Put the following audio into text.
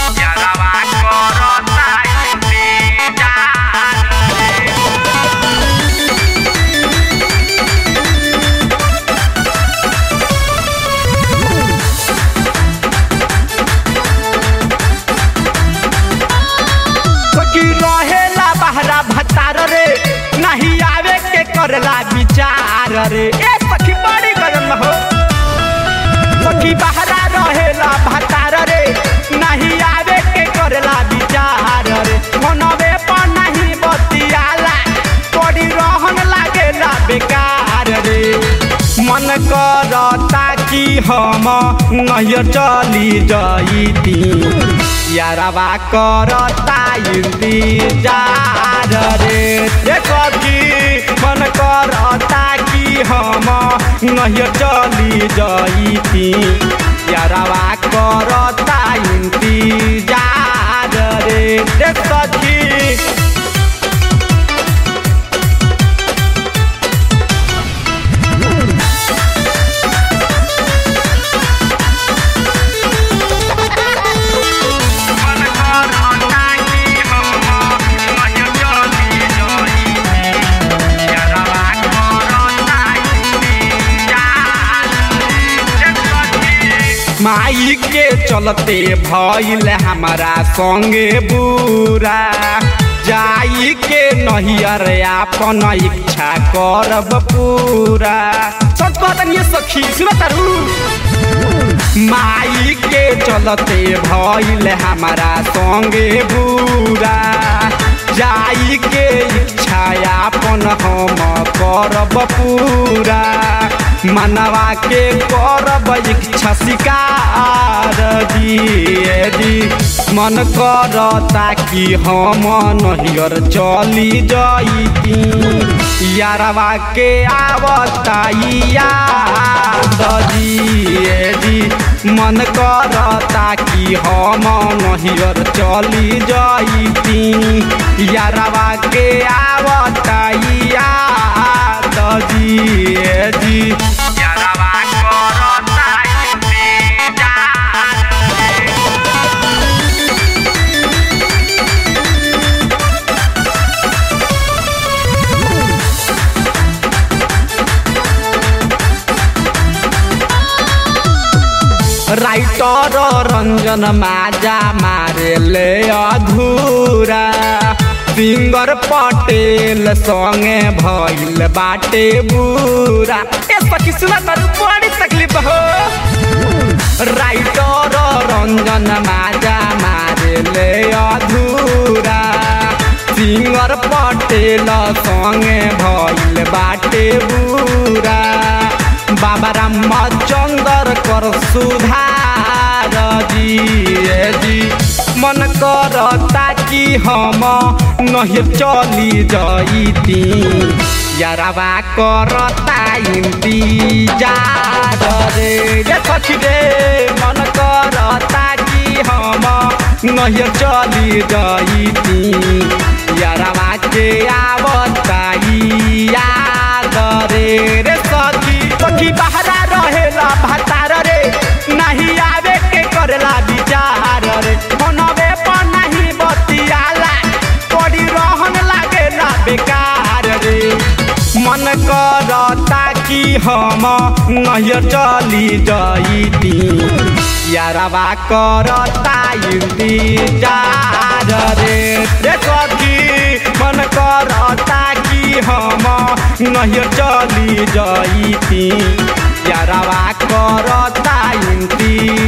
यारवा करता इंतजार रे सखी रहेला बहरा भतार रे नहीं आवे के करला विचार रे ए सखी बड़ी गरम हो सखी बहरा रहेला भतार रे नहीं आवे के करला विचार रे मनवे पर नहीं बतियाला बड़ी रहन लागेला बेकार रे मन करता कि हम नहीं चली जईती यारवा करता इंतजार रे देखो कि मन करता कि हम नहीं चली जईती यारवा करता इंतजार रे देखो कि मन करता कि हम नहीं चली जईती यारवा करता इंतजार रे देखो माई के चलते भइल हमारा संगे बुरा जाई के नहियर आपन इच्छा करब पूरा सच बात ये सखी सुन तारू माई के चलते भइल हमारा संगे बुरा जाई के इच्छा आपन हम करब पूरा मनवा के करब इच्छा शिकार दिए मन करता कि हम नहियर चली जईती यारवा के आवता याद दिए दी मन करता कि हम नहियर चली जईती यारवा के आवता याद दिए दी यारवा करता इंतजार रे राइटर रंजन माजा मारे ले अधूरा सिंगर पटेल संगे भइल बाटे बुरा ए सखी सुना तारू बड़ी तकलीफ हो राइटर रंजन माजा मारे ले अधूरा सिंगर पटेल संगे भइल बाटे बुरा बाबा रामचंद्र कर सुधार दिए जी मन करता कि हम नहीं चली जईती यारवा करता इंतजार रे रे सखी रे मन करता कि हम नहीं चली जईती यारवा के आवता याद रे रे सखी सखी बहरा रहेला भतार रे नहीं आवे के करला विचार रे मनवे पर नहीं बतियाला बड़ी रहन लागेला बेकार रे मन करता कि हम नहीं चली जईती यारवा करता इंतजार रे रे सखी मन करता कि हम नहीं चली जईती यारवा करता इंतजार